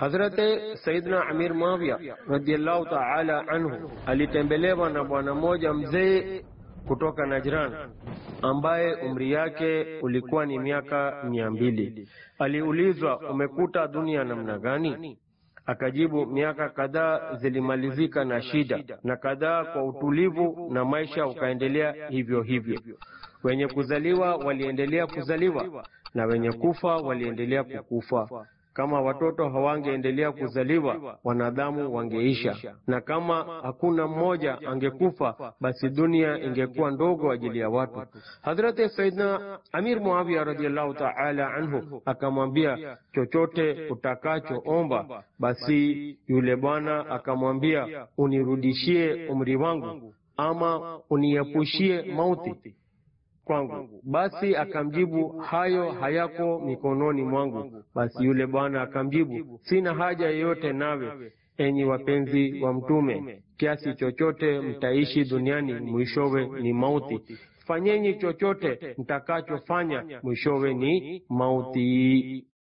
Hazrate Saidna Amir Muawiya radhiallahu taala anhu alitembelewa na bwana mmoja mzee kutoka Najran ambaye umri yake ulikuwa ni miaka mia mbili. Aliulizwa, umekuta dunia namna gani? Akajibu, miaka kadhaa zilimalizika na shida na kadhaa kwa utulivu, na maisha ukaendelea hivyo hivyo. Wenye kuzaliwa waliendelea kuzaliwa na wenye kufa waliendelea kukufa. Kama watoto hawangeendelea kuzaliwa, wanadamu wangeisha, na kama hakuna mmoja angekufa, basi dunia ingekuwa ndogo ajili ya watu. Hadhrati Saidna Amir Muawiya radhiallahu taala anhu akamwambia, chochote utakachoomba. Basi yule bwana akamwambia, unirudishie umri wangu ama uniepushie mauti kwangu. Basi akamjibu, hayo hayako mikononi mwangu. Basi yule bwana akamjibu, sina haja yoyote nawe, enyi wapenzi wa Mtume, kiasi chochote mtaishi duniani, mwishowe ni mauti. Fanyeni chochote mtakachofanya, mwishowe ni mauti.